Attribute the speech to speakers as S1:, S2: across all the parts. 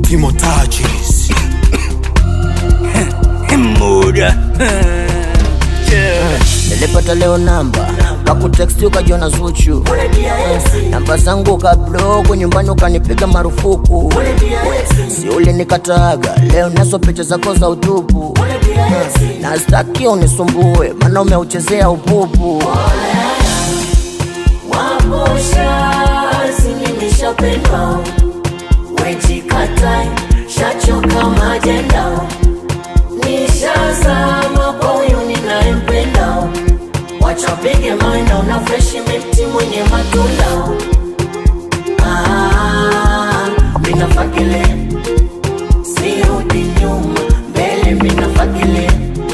S1: Timo Touches.
S2: muda
S3: nilipata leo namba kakuteksti ukajiona Zuchu namba zangu kablogo nyumbani ukanipiga marufuku si ulinikataga leo nazo picha zako za utupu na staki unisumbue maana umeuchezea upupu
S4: Wabosha sinimeshapendwa wejikatai shachoka majenda nishazama kwa huyu ninayempenda wachapige maana una freshi mti mwenye matunda Ah, minafakile sirudi nyuma mbele minafakilia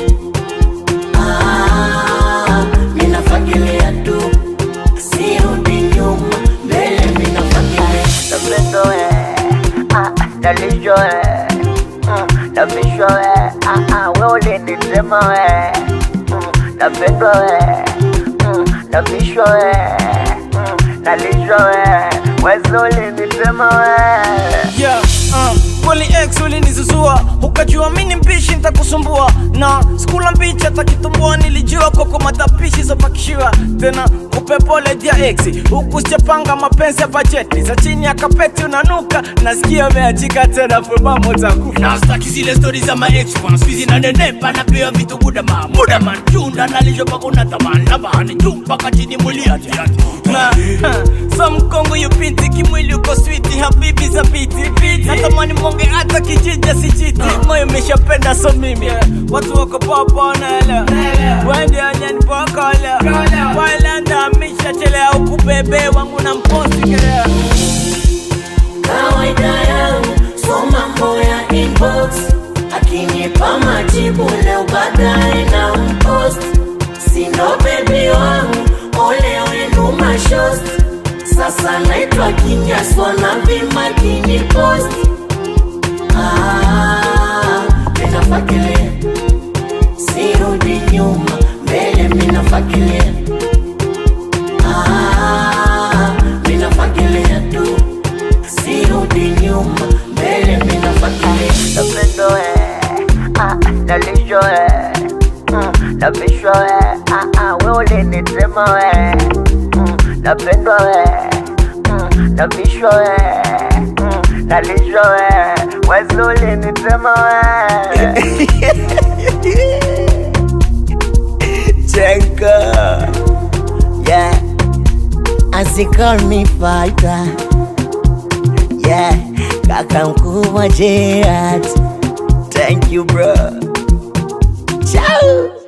S4: Ah, minafakilia tu sirudi nyuma mbele minafakilia
S3: Napendo we, ah, nalisho we, mm, nabisho we, ah, ah, we ulinitema we, mm, napendo we, mm, nabisho we, mm, nalisho we, wezi ulinitema we.
S2: yeah, uh, kweli ex ulinizuzua ukajua mini mpishi nitakusumbua na skula mbichi hata kitumbua nilijua koko matapishi zapakishiwa tena kupe pole dia ex huku sijapanga mapenzi ya bajeti za chini ya kapeti unanuka nasikia umeachika tena fulmamo takufa
S5: nastaki zile stori za maex bwana skuizi nanenepa napewa vitu budama mudaman chunda nalisho paka unataman labani juu mpaka chini muliatiati
S2: na ha, sa mkongo yupiti kimwili uko switi habibi za biti natamani monge hata kijija sichiti moyo imeshapenda so mimi watu wako popo wanaelewa wende anyani pokola wailanda mishachelea huku bebe wangu na mposi kelea
S4: kawaida yangu so mambo ya inbox akinipa majibu leo baadaye na mpost sindo bebi wangu ole wenu mashost sasa naitwa kinyaswa na vimakini post Ah, minafakilia sirudi nyuma mbele minafakilia Ah, minafakilia tu sirudi nyuma mbele minafakilia
S3: Napendo we, ah, nalisho we, mm, nabisho we, ah, ah, we ulinitema we, mm, napendwa we, mm, nabisho we, mm, nalisho we, wezi ulinitema we. Chenka, yeah, as they call me fighter. Yeah, kaka mkubwa Gerard. Thank you bro. Ciao.